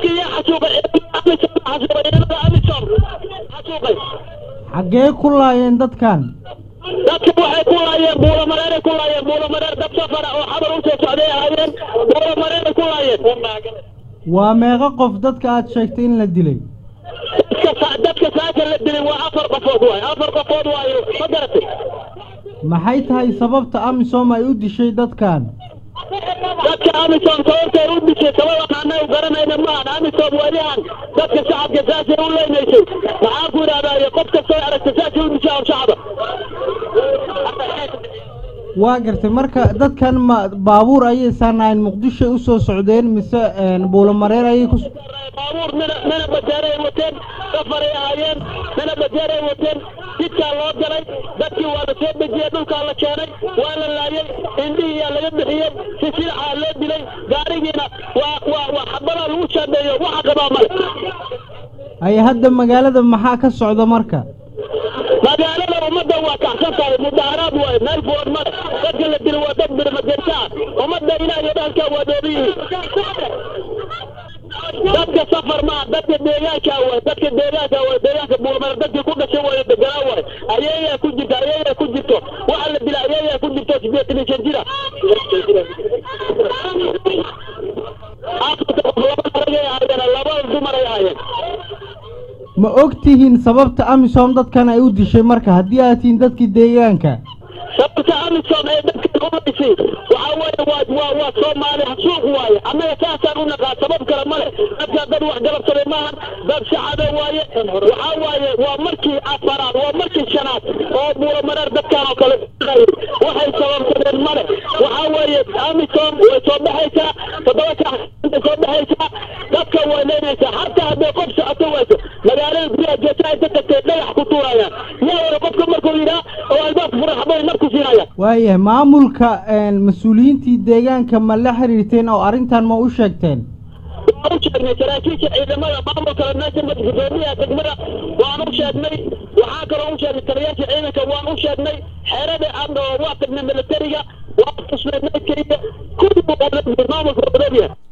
dadkii yaa xasuuqay amisom xasuuqay ciidamada amisom xasuuqay xaggee ku laayeen dadkan dadka waxay ku laayeen buulamareeray ku laayeen buulamareer dad safara oo xabar usoo socday ahaayeen buulamareeray ku laayeen waa meeqa qof dadka aad sheegtay in la dilay dadka dadka saaka la dilay waa afar qofood waayo afar qofood waayo ma garatay maxay tahay sababta amisom ay u dishay dadkan dadka amisom sababtay u dishay sababaan annagu garanayna maahan amisom welihan dadka shacabka saasay u leynaysay maxaan ku idhahdaa qof kastoo aragta saasay u dishaa shacaba waa gartay marka dadkan ma baabuur ayay saarnaayeen muqdishoy u soo socdeen mise buulamareer ayay ku baabuur mina mina bajeeray wateen safaray ahaayeen mina bajeeray wateen jidkaa loo galay dadkii waa la soo dejiyey dhulkaa la keenay waa la laayay indhihiyaa laga bixiyey si silaxaa loo dilay gaarigiina waa waa waa xabadaa lagu shaandheeyo waxa qabaa male ay hadda magaalada maxaa ka socda marka magaalada ummadda waa kacsan tahay mudaharaad waayo meel furan male dadka la dilo waa dad birmajeerta ah ummadda ilaah iyo dhahalkaa waa dhoobi yihiin dadka safar maa dadka deegaanka waay dadka deegaanka waay deegaanka buulmar dadkii ku dhashay waayo deganaa waay ayayaa ku jirta ayayaa ku jirto waxa la dila ayayaa ku jirto sideetan iyo shan jira afarta qof laba aragay ahaayeen laba dumar ay ahaayeen ma og tihiin sababta amisom dadkan ay u dishay marka haddii aad tihiin dadkii deegaanka sababta amisom ee dadkan umaysay waxaa weeye waa waa waa soomaali suuq waaye annaga saasaan u naqaa sabab kale male dadkaa dad wax galabsaday maahan dad shacaba waaye waxaa waaye waa markii afaraad waa markii shanaad oo buulamareer dadkan oo kale waxay sababsadeen male waxaa weeye amisom way soo baxaysaa toddoba saac intay soo baxaysaa dadka way leynaysaa xataa hadday qof socoto wayso magaalada gudaha jeesa inta tagtay dhagax ku tuurayaan yaa wada qofka markuu yidhaa oo albaabka furan xabay marku siinayaan waayahay maamulka mas-uuliyiintii deegaanka ma la xiriirteen oo arrintan ma u sheegteen waan u sheegnay saraakiisha ciidamada maamulka meesha gudoomiyaha degmada waan u sheegnay waxaa kaloo u sheegnay taliyaasha ciidanka waan u sheegnay xeerada adna waa tagnay militariga waan tusnay meydkaiyo kulli maamulka wadoomiyaha